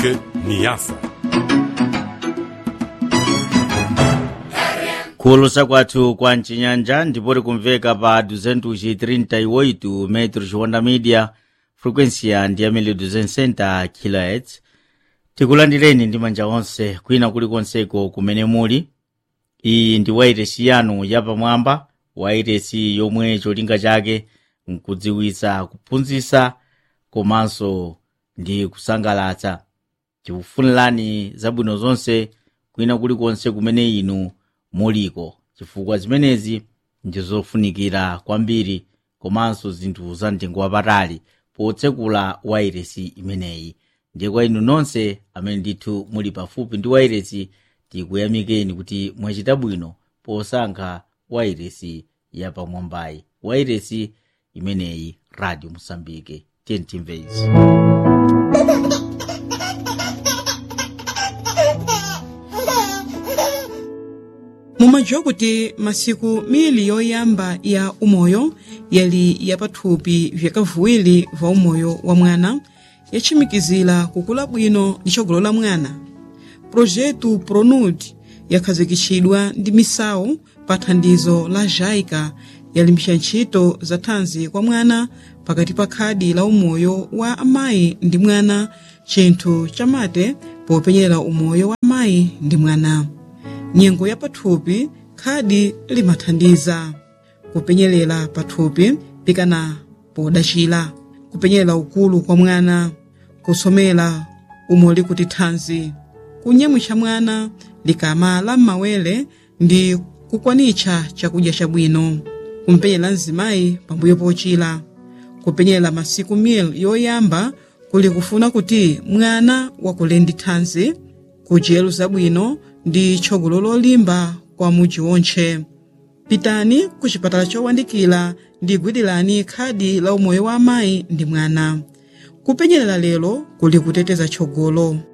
Moçambique, Niassa. khulusa kwathu kwa mcinyanja ndipoti kumveka pa 238 metros honda media frequência ndi yamene 260 kHz tikulandireni ndi manja onse kwina kulikonseko kumene muli iyi ndi wairesi yanu yapamwamba wairesi yomwe cholinga chake nkudziwitsa kuphunzitsa komanso ndi kusangalatsa tikufunirani zabwino zonse kwina kulikonse kumene inu muliko chifukwa zimenezi ndi zofunikira kwambiri komanso zinthu za mtengo wapatali potsekula wairesi imeneyi ndiye kwa inu nonse amene ndithu muli pafupi ndi wairesi tikuyamikeni kuti mwachita bwino posankha wairesi yapamwambayi wairesi imeneyi radio mosambike tentimvezi mumadziwa kuti masiku mili yoyamba ya umoyo yali yapathupi vyakavuwiri va umoyo wa mwana yatchimikizira kukula bwino ndi tsogolo la mwana projetu pronud yakhazikitsidwa ndi misawu pa thandizo la jaica yalimbitsa ntchito za thanzi kwa mwana pakati pa khadi la umoyo wa amayi ndi mwana chinthu chamate popenyera umoyo wa amayi ndi mwana nyengo ya pathupi khadi limathandiza kupenyerera pathupi pikana podachira kupenyerera ukulu kwa mwana kusomera umoli kuti thanzi kunyamwitsa mwana likamala m'mawere ndi kukwanitsa chakudya chabwino kumpenyera mzimayi pambuyo pochira kupenyerera masiku mil yoyamba kuli kufuna kuti mwana wakule ndi thanzi kudyero zabwino ndi tsogolo lolimba kwa mudzi wontche pitani ku chipatala chowandikira ndi gwirani khadi la umoyo wa amayi ndi mwana kupenyerera lero kuli kuteteza tsogolo